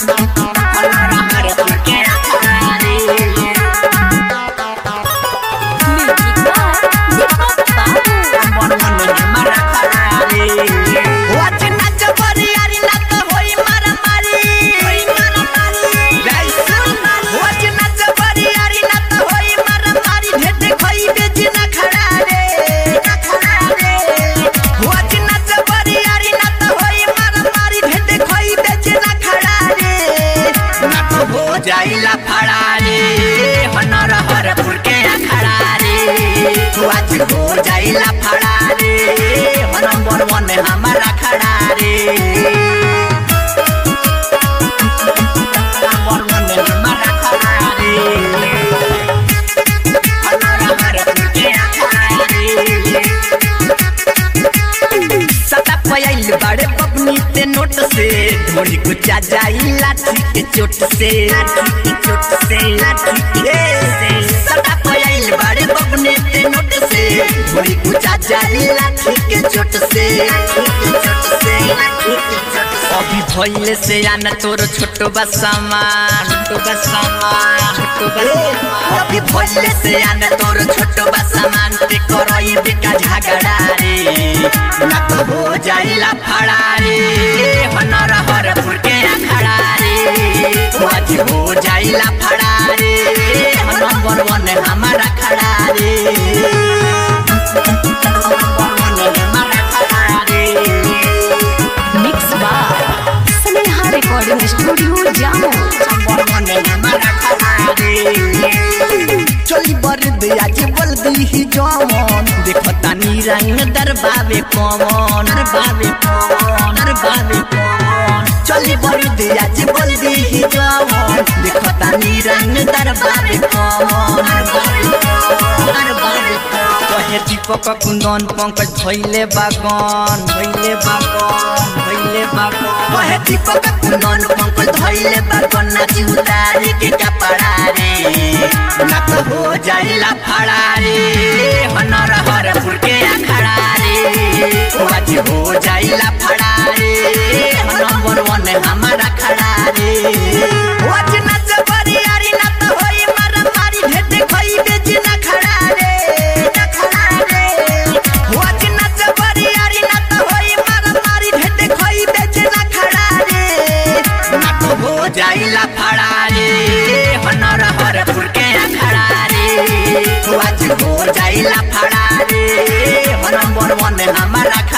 Music by Deepak Babu. जाइला फड़ारे हनर हरपुर के अखड़ारे तू आज हो जाइला फड़ारे हो नंबर वन हमारा खड़ारे नंबर वन हमारा खड़ारे हनर हरपुर के अखड़ारे सता पयाइल बड़े पपनी ते नोट से ढोली गुचा जाई लाठी के चोट से लाठी के चोट से लाठी के से सता पयाइल बड़े पपनी ते नोट से ढोली गुचा जाई लाठी के चोट से लाठी के चोट से लाठी के चोट से अभी भइले से आना तोर छोटो बसामान छोटो बसामान छोटो बसामान अभी भइले से आना तोर छोटो बसामान ते करई बेका झगड़ा रे ना तो हो जाइला फड़ारे हनर हरपुर के अखड़ा रे तू आज हो जाइला फड़ारे नंबर वन हमारा खड़ा रे नंबर वन हमारा खड़ा रे Mixed by Sneha Recording Studio, Jammu. चली बर दिया जे बोल दी ही जमन देखता नी रंग दरबावे कमन दरबावे कमन दरबावे कमन चली बर दिया जे बोल दी ही जमन देखता नी रंग दरबावे कमन दरबावे कमन दरबावे कमन कहे दीपक कुंदन पंकज भइले बागन भइले बागन भइले बागन कहे दीपक कुंदन पंकज भइले बागन नाची उतारे के कपड़ा रे ना तो हो जाइला फड़ा रे हनर हरपुर के अखड़ा रे तू आज हो जाइला फड़ा रे नंबर वन हमारा खड़ा रे आज नाच बरी यारी ना तो होई मार मारी भेटे खोई बेची ना खड़ा रे ना खड़ा रे आज नाच बरी यारी ना तो होई मार मारी भेटे खोई बेची ना खड़ा रे ना तो हो जाइला फड़ा रे हनर हरपुर के अखड़ा रे तू आज हो जाइला फड़ा रे नंबर वन हमारा